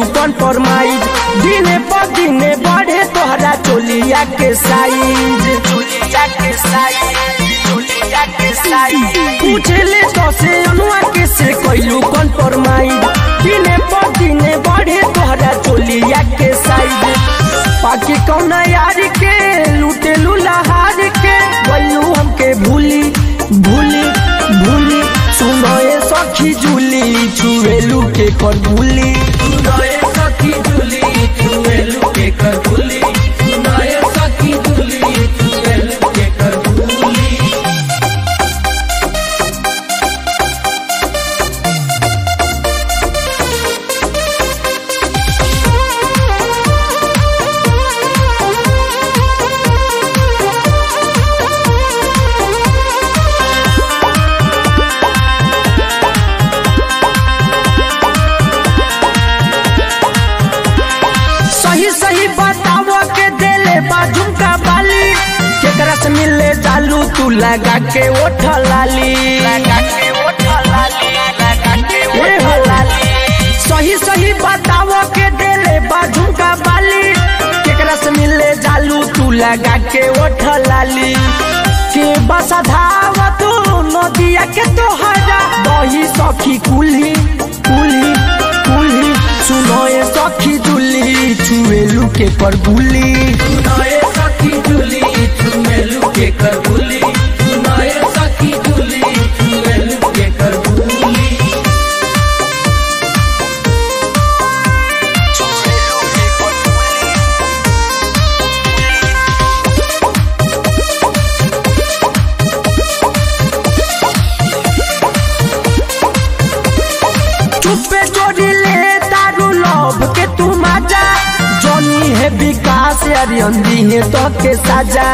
कौन फरमाइज दिने पर दिने बढ़े तोहरा चोलिया के साइज चोलिया के साइज चोलिया के साइज पूछले तो से अनुआ के से कैलू कौन फरमाइज दिने पर दिने बढ़े तोहरा चोलिया के साइज पाकि कौना यार के लूटे लुलाहार के गलू हमके भूली भूली भूली सुनए सखी जुली छुएलू के कर भूली सुनाए सखी जुली छुएलू के कर भूली सुनाए सखी जुली छुएलू के कर भूली सही सही बताओ के देले बाजू का बाली केकरा से मिले चालू तू लगा के ओठ लाली लगा के ओठ लाली लगा के ओठ लाली सही सही बताओ के देले बाजू का बाली केकरा से मिले चालू तू लगा के ओठ लाली के बस धाव तू नदिया के तोहरा दही सखी कुली कुली कुली सुनए सखी दुली छुएलू के कर बुली सुनाए सखी जुली छुएलू के कर भूली सुनाए सखी जुली छुएलू के कर भूली चुप्पे जोड़ी ले तारू लव के तू मजा जोनी है विकास अरियंदी है तो के साजा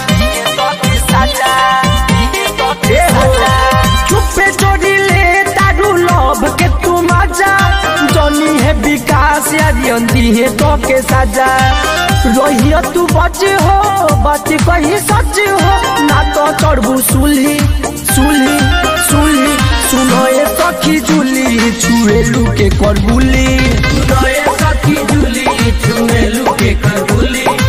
ए हो। चुप्पे जोड़ी ले तारू लव के तू मजा जोनी है विकास अरियंदी है तो के साजा रहियो तू बच हो बच कही सच हो ना तो चढ़बू सुलही सुलही सुलही सुनो ए सखी जुली छुएलू के कर बुली सुनाए सखी जुली छुएलू के कर भूली